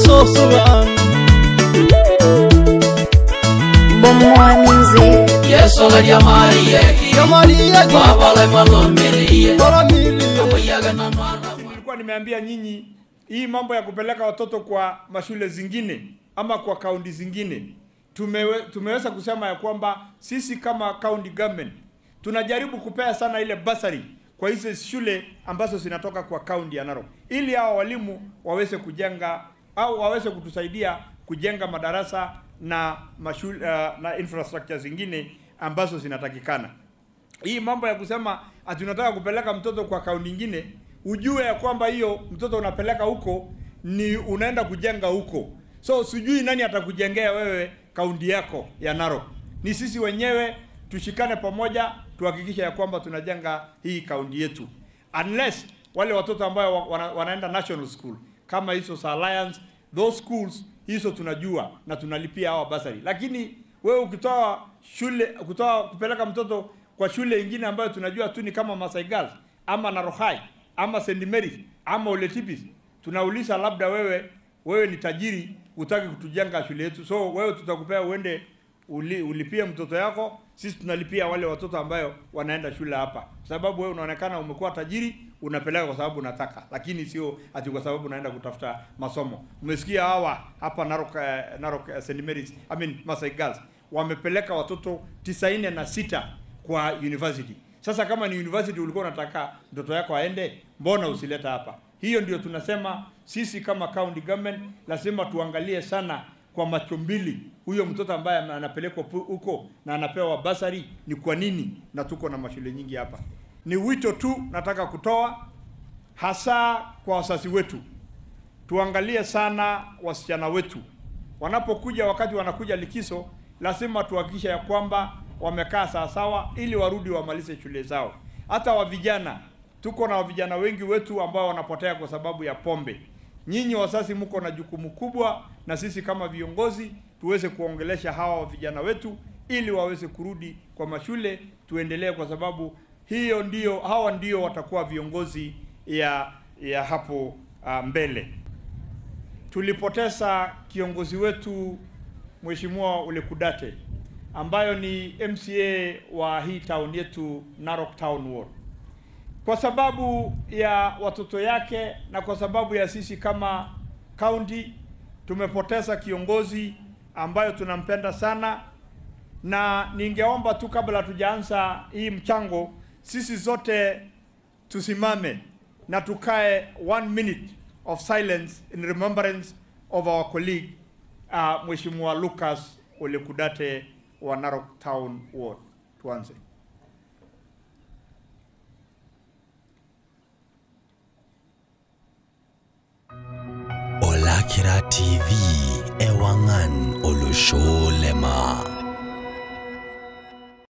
soso ang Bomoa Music. yesola lyamaliye Yamalia babala malomeriye Koramili amoyaga nanwala nilikuwa nimeambia nyinyi hii mambo ya kupeleka watoto kwa mashule zingine ama kwa kaunti zingine tumewe, tumeweza kusema ya kwamba sisi kama county government tunajaribu kupea sana ile basari kwa hizo shule ambazo zinatoka kwa kaunti ya Narok ili hawa walimu waweze kujenga au waweze kutusaidia kujenga madarasa na mashule, uh, na infrastructure zingine ambazo zinatakikana hii mambo ya kusema ati unataka kupeleka mtoto kwa kaunti nyingine, ujue ya kwamba hiyo mtoto unapeleka huko ni unaenda kujenga huko. So sijui nani atakujengea wewe kaunti yako ya Narok. Ni sisi wenyewe tushikane pamoja, tuhakikishe ya kwamba tunajenga hii kaunti yetu, unless wale watoto ambao wa- wana, wanaenda national school kama hizo za Alliance, those schools hizo tunajua na tunalipia hawa basari, lakini wewe ukitoa shule kutoa kupeleka mtoto kwa shule ingine ambayo tunajua tu ni kama Masai Girls ama Narohai ama St Mary's ama Ole Tipis, tunauliza labda wewe wewe ni tajiri utaki kutujenga shule yetu, so wewe tutakupea uende uli, ulipie mtoto yako, sisi tunalipia wale watoto ambayo wanaenda shule hapa, sababu wewe unaonekana umekuwa tajiri, unapeleka kwa sababu unataka, lakini sio ati kwa sababu unaenda kutafuta masomo. Umesikia hawa hapa Narok, eh, Narok eh, St Mary's, I mean Masai Girls wamepeleka watoto tisaini na sita kwa university. Sasa kama ni university ulikuwa unataka mtoto yako aende, mbona usileta hapa? Hiyo ndio tunasema sisi kama county government lazima tuangalie sana kwa macho mbili huyo mtoto ambaye ana- anapelekwa pu- huko na anapewa basari ni kwa nini, na tuko na mashule nyingi hapa. Ni wito tu nataka kutoa hasa kwa wazazi wetu, tuangalie sana wasichana wetu wanapokuja, wakati wanakuja likizo, lazima tuhakikishe ya kwamba wamekaa sawasawa, ili warudi wamalize shule zao. Hata wa vijana, tuko na vijana wengi wetu ambao wanapotea kwa sababu ya pombe. Nyinyi wazazi mko na jukumu kubwa, na sisi kama viongozi tuweze kuongelesha hawa vijana wetu ili waweze kurudi kwa mashule, tuendelee, kwa sababu hiyo ndio, hawa ndio watakuwa viongozi ya ya hapo uh, mbele tulipoteza kiongozi wetu Mheshimiwa Ole Kudate ambayo ni MCA wa hii town yetu Narok Town Ward, kwa sababu ya watoto yake na kwa sababu ya sisi kama county tumepoteza kiongozi ambayo tunampenda sana, na ningeomba tu kabla tujaanza hii mchango, sisi zote tusimame na tukae one minute of silence in remembrance of our colleague uh, Mheshimiwa Lucas Ole Kudate wa Narok Town Ward. Tuanze. Olakira TV Ewangan Olusolema.